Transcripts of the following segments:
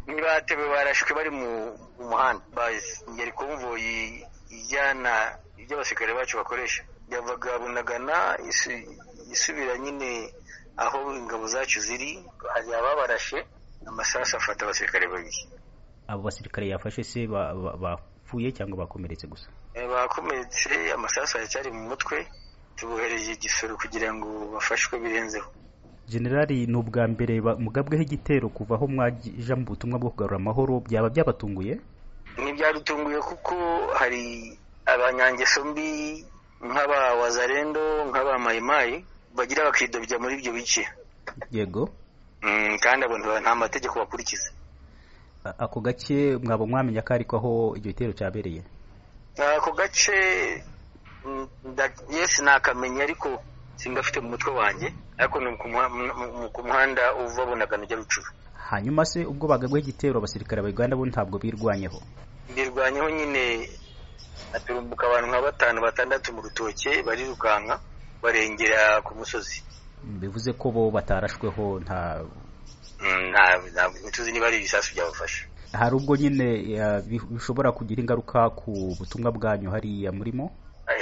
baratewe barashwe bari mu muhanda ingeri konvoyi ijyana ibyo abasirikare bacu bakoresha yavaga bunagana isubira nyine aho ingabo zacu ziri hari ababarashe amasasu afata abasirikare babiri abo basirikare yafashe se bapfuye cyangwa bakomeretse gusa bakomeretse amasasu aracyari mu mutwe tubohereje igisoro kugira ngo bafashwe birenzeho generali ni ubwa mbere mugabweho igitero kuva aho mwaja mu butumwa bwo kugarura amahoro byaba byabatunguye ntibyadutunguye kuko hari abanyangeso mbi nk'aba wazarendo nk'aba mayimayi bagira bakidobya muri ibyo bice yego kandi abantu nta mategeko bakurikiza ako gace mwaba mwamenya ko ariko aho iryo gitero cyabereye ako gace yesi nakamenya ariko singafite mu mutwe wanjye ariko ni ku muhanda uva bunagana ujya rucuru hanyuma se ubwo bagabweho igitero abasirikare ba uganda bo ntabwo birwanyeho birwanyeho nyine haturumbuka abantu nka batanu batandatu mu rutoke barirukanka barengera ku musozi bivuze ko bo batarashweho nta ntituzi niba ari ibisasu byabafasha hari ubwo nyine bishobora kugira ingaruka ku butumwa bwanyu hariya murimo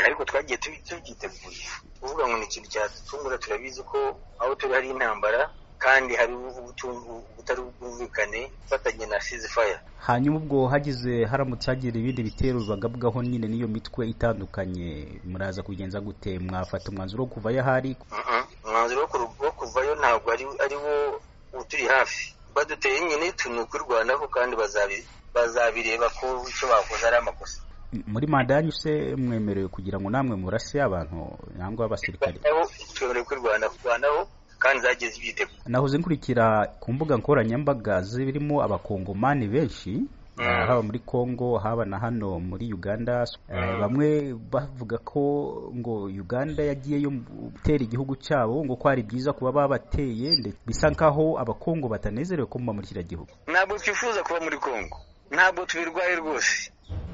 ariko twagiye tubyiteguye tuvuga ngo ni ikintu cyatutungura turabizi ko aho turi hari intambara kandi hari ubutari bwumvikane ifatanye na sizifaya hanyuma ubwo hagize haramutse hagira ibindi bitero bibagabwaho nyine n'iyo mitwe itandukanye muraza kugenza gute mwafata umwanzuro wo kuvayo ahari umwanzuro wo kuvayo ntabwo ari wo uturi hafi baduteye nyine tuni ukurwanaho kandi bazabireba ko icyo bakoze ari amakosa muri manda yanyu se mwemerewe kugira ngo namwe murase abantu cyangwa abasirikare twemerewe kwirwanaho kandi zageze ibyitego nahoze nkurikira ku mbuga nkoranyambaga zirimo abakongomani benshi haba muri congo haba na hano muri uganda bamwe bavuga ko ngo uganda yagiyeyo gutera igihugu cyabo ngo ko ari byiza kuba babateye bisa nkaho abakongo batanezerewe ko muba muri kiriya gihugu ntabwo twifuza kuba muri congo ntabwo tubirwaye rwose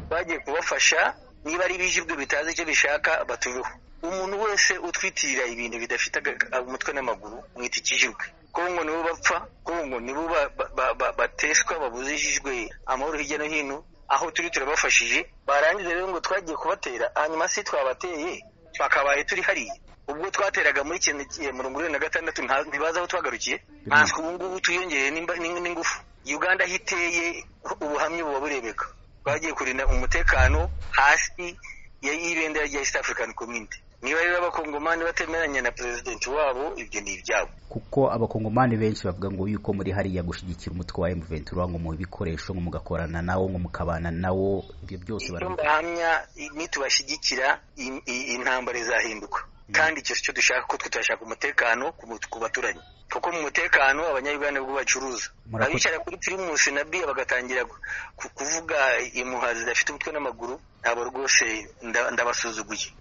bagiye kubafasha niba ari ibijibwe bitazi icyo bishaka batubeho umuntu wese utwitirira ibintu bidafite umutwe n'amaguru mwita ikijibwe kongo nibo bapfa kongo nibo bateswa babuzijijwe amahoro hirya no hino aho turi turabafashije barangiza rero ngo twagiye kubatera hanyuma se twabateye twakabaye turi hariya ubwo twateraga muri kiriya mirongo irindwi na gatandatu ntibazi aho twagarukiye natwe ubu ngubu twiyongereye n'ingufu uganda aho iteye ubuhamya buba burebeka bagiye kurinda umutekano hasi y'ibendera rya east african community niba rero abakongomani batemeranya na perezidenti wabo ibyo ni ibyabo kuko abakongomani benshi bavuga ngo yuko muri hariya gushyigikira umutwe wa M23 ngo mu bikoresho ngo mugakorana nawo ngo mukabana nawo ibyo byose barahamya nitubashyigikira intambara izahinduka kandi icyo cyo dushaka ko tutashaka umutekano ku baturanyi kuko mu mutekano abanyayuganda ubwo bacuruza abicara kuri pirimusi na biya bagatangira kuvuga impuha zidafite umutwe n'amaguru ntabwo rwose ndabasuzuguye